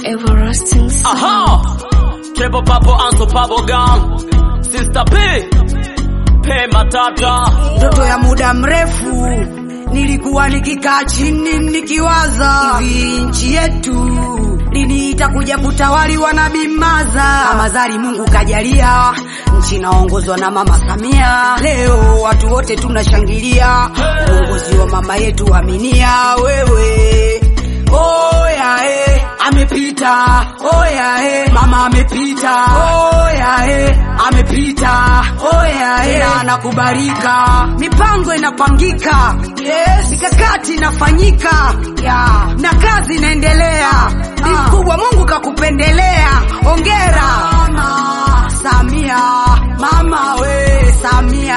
everlasting sound. Aha! Triple Purple and Super Gum. Sister P. P Matata. Ndoto ya muda mrefu nilikuwa nikikaa chini nikiwaza hivi nchi yetu lini itakuja kutawaliwa na bimaza kama zari Mungu kajalia nchi inaongozwa na mama Samia. Leo watu wote tunashangilia uongozi wa mama yetu Aminia wewe Oya eh, amepita. Oya eh, mama amepita. Oya eh, amepita. Oya eh, na anakubalika. Mipango inapangika. Yes, mikakati inafanyika. Yeah. Na kazi inaendelea. Ni mkubwa Mungu kakupendelea. Ongera. Mama Samia. Mama we Samia.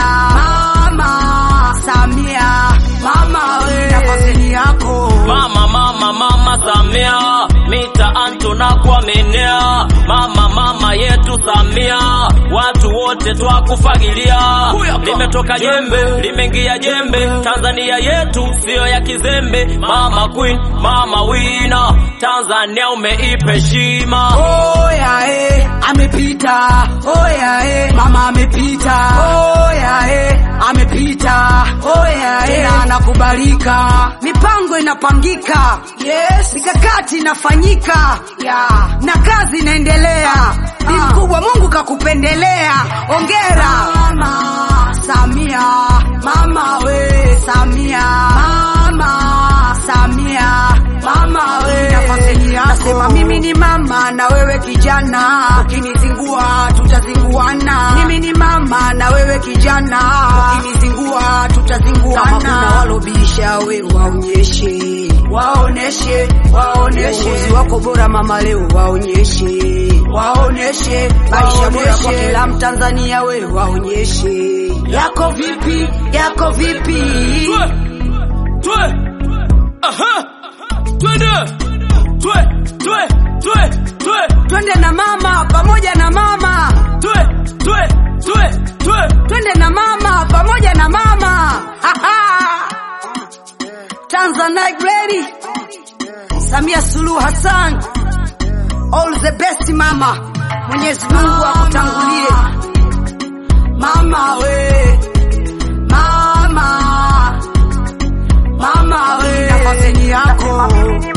Mama Samia. Mama we nafasi yako. Mama, mama, mama Samia, mitaani tunakuaminia. Mama, mama yetu Samia, watu wote twakufagilia. Limetoka jembe, limeingia jembe, Tanzania yetu siyo ya kizembe. Mama Queen, mama wina, Tanzania umeipa heshima. Oya eh, amepita. Oya eh, mama amepita. Oya eh, amepita. Oya eh, na anakubalika. Mipango inapangika. Yes, mikakati inafanyika. Yeah. Na kazi inaendelea. Ni mkubwa Mungu kakupendelea. Ongera. Mama Samia. Mama we Samia. Mama Samia. Mama we nafasi yako. Nasema mimi ni mama na wewe kijana, ukinizingua tutazinguana. Mimi ni mama na wewe kijana, ukinizingua tutazinguana. Kama kuna walobisha we waonyeshe, waoneshe, waoneshe uongozi wako bora mama, leo waonyeshe, waoneshe maisha bora kwa kila Mtanzania, we waonyeshe yako vipi, yako vipi. Twe, twe, aha, twende, twe, twe, twe, twe, Twende na mama, pamoja na mama, twe, twe, twe, twe. twende na mama, pamoja na mama. Tanzanite ready. Samia Suluhu Hassan, all the best mama. Mwenyezi Mungu akutangulie mama we, mama, mama we, nafasi yako